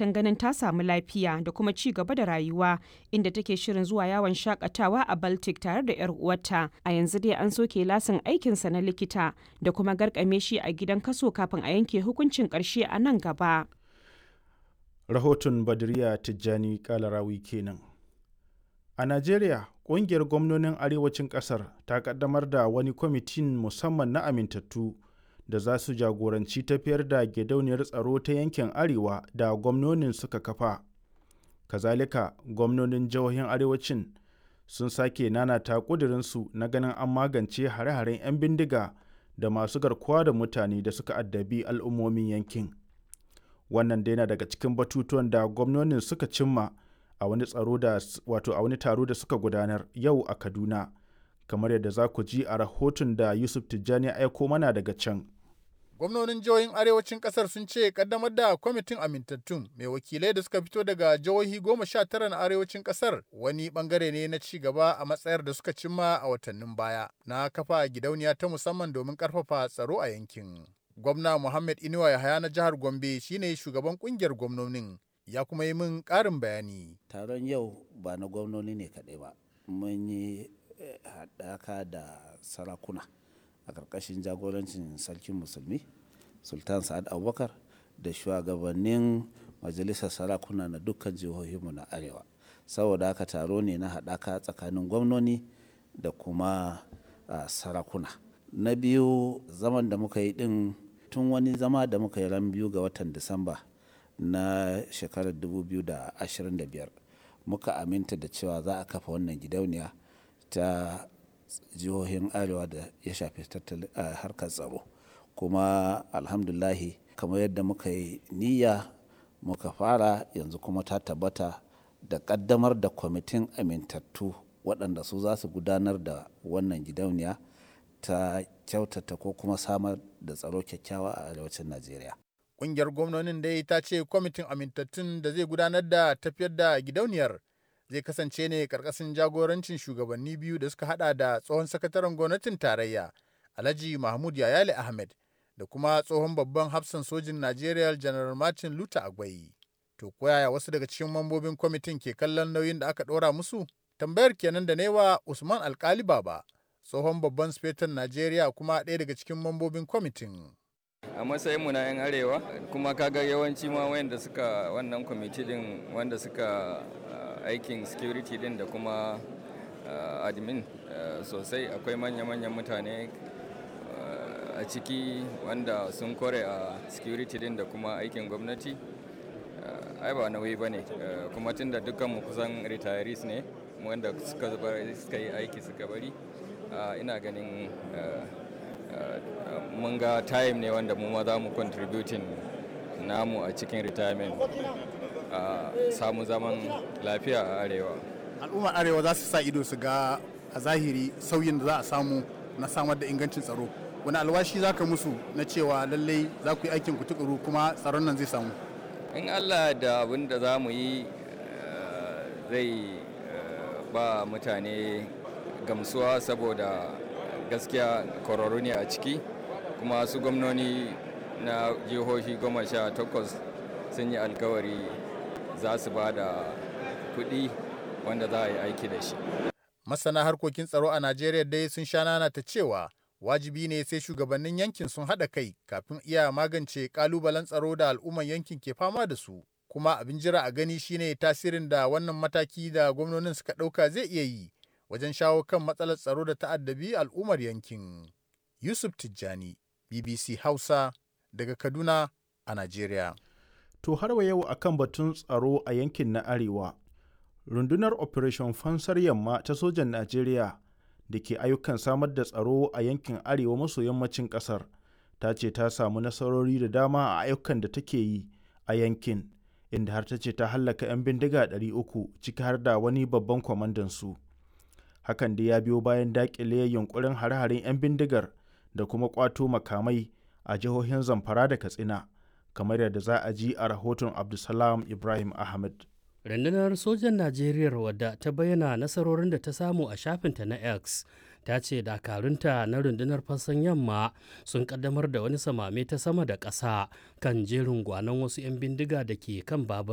fatan ganin ta samu lafiya da kuma ci gaba da rayuwa inda take shirin zuwa yawon shakatawa a Baltic tare da 'yar uwarta. A yanzu dai an soke lasin aikinsa na likita da kuma garkame shi a gidan kaso kafin a yanke hukuncin ƙarshe a nan gaba. Rahoton Badriya Tijjani Kalarawi kenan. A Najeriya, ƙungiyar gwamnonin arewacin ƙasar ta ƙaddamar da wani kwamitin musamman na amintattu da za su jagoranci tafiyar da gidauniyar tsaro ta yankin arewa da gwamnonin suka kafa. Kazalika, gwamnonin jihohin arewacin sun sake nanata ƙudurinsu na ganin an magance hare-haren 'yan bindiga da masu garkuwa da mutane da suka addabi al'ummomin yankin. Wannan dai na daga cikin batutuwan da gwamnonin suka cimma a wani tsaro da wato a wani taro da suka gudanar yau a Kaduna kamar yadda za ku ji a rahoton da Yusuf Tijjani ya aiko mana daga can. Gwamnonin jihohin arewacin kasar sun ce kaddamar da kwamitin amintattun mai wakilai da suka fito daga jihohi goma sha tara na arewacin kasar wani bangare ne na ci gaba a matsayar da suka cimma a watannin baya na kafa gidauniya ta musamman domin karfafa tsaro a yankin. Gwamna Muhammad Inuwa Yahaya na jihar Gombe shine shugaban kungiyar gwamnonin ya kuma yi min ƙarin bayani. Taron yau ba na gwamnoni ne kaɗai ba, mun yi haɗaka da sarakuna a ƙarƙashin jagorancin sarkin musulmi, Sultan Sa'ad Abubakar da shugabannin majalisar sarakuna na dukkan jihohinmu na Arewa. Saboda haka taro ne na haɗaka tsakanin gwamnoni da kuma sarakuna. Na biyu zaman da muka yi ɗin tun wani zama da muka yi ran biyu ga watan Disamba. na shekarar 2025 muka aminta da cewa za a kafa wannan gidauniya ta jihohin arewa da ya shafi harkar tsaro kuma alhamdulahi kamar yadda muka yi niyya muka fara yanzu kuma ta tabbata da kaddamar da kwamitin amintattu waɗanda su za su gudanar da wannan gidauniya ta kyautata ko kuma samar da tsaro kyakkyawa a arewacin najeriya Ƙungiyar gwamnonin dai ta ce kwamitin amintattun da zai gudanar da tafiyar da gidauniyar zai kasance ne karkashin jagorancin shugabanni biyu da suka hada da tsohon sakataren gwamnatin tarayya Alhaji Mahmud Yayale Ahmed da kuma tsohon babban hafsan sojin Najeriya General Martin Luther Agwai. To koyaya wasu daga cikin mambobin kwamitin ke kallon nauyin da aka ɗora musu? Tambayar kenan da newa Usman Alkali Baba, tsohon babban sufetan Najeriya kuma ɗaya daga cikin mambobin kwamitin. a matsayinmu na 'yan arewa kuma kaga yawanci ma wayanda suka wannan kwamiti din wanda suka aikin security din da kuma admin sosai akwai manya-manyan mutane a ciki wanda sun kore a security din da kuma aikin gwamnati ai ba nauyi ba ne kuma tun da dukkanmu kusan retirees ne wanda suka yi aiki suka bari ina ganin Uh, mun ga time ne wanda mu ma za mu contributing namu a cikin retirement a uh, samu zaman lafiya a arewa al'ummar arewa za su sa ido su ga a zahiri sauyin da za a samu na samar da ingancin tsaro wani alwashi za ka musu na cewa lallai za ku yi aikin ku tukuru kuma tsaron nan zai samu in allah da abin da za mu yi uh, zai ba mutane gamsuwa saboda gaskiya kwararru ne a ciki kuma su gwamnoni na jihohi goma sha takwas sun yi alkawari za su ba da kuɗi wanda za a yi aiki da shi masana harkokin tsaro a najeriya dai sun sha nana ta cewa wajibi ne sai shugabannin yankin sun haɗa kai kafin iya magance ƙalubalen tsaro da al'umman yankin ke fama da su kuma abin jira a gani shine tasirin da wannan mataki da gwamnonin suka ɗauka zai iya yi wajen shawo kan matsalar tsaro da ta'addabi al'ummar yankin. Yusuf Tijjani, BBC Hausa, daga Kaduna a Najeriya. To har wa yau akan batun tsaro a yankin na Arewa, rundunar Operation Fansar Yamma ta sojan Najeriya da ke ayyukan samar da tsaro a yankin Arewa maso yammacin ƙasar, ta ce ta samu nasarori da dama a ayyukan da take yi a yankin, inda har ta ce ta hallaka 'yan bindiga 300 ciki har da wani babban kwamandan su. hakan da ya biyo bayan dakile yunkurin hare-haren 'yan bindigar da kuma kwato makamai a jihohin zamfara da katsina kamar yadda za a ji a rahoton abdulsalam ibrahim ahmed rundunar sojan najeriya wadda ta bayyana nasarorin da ta samu a shafinta na x ta ce dakarunta na rundunar fassan yamma sun kaddamar da wani samame ta sama da ƙasa kan jerin gwanon wasu 'yan bindiga da ke kan babur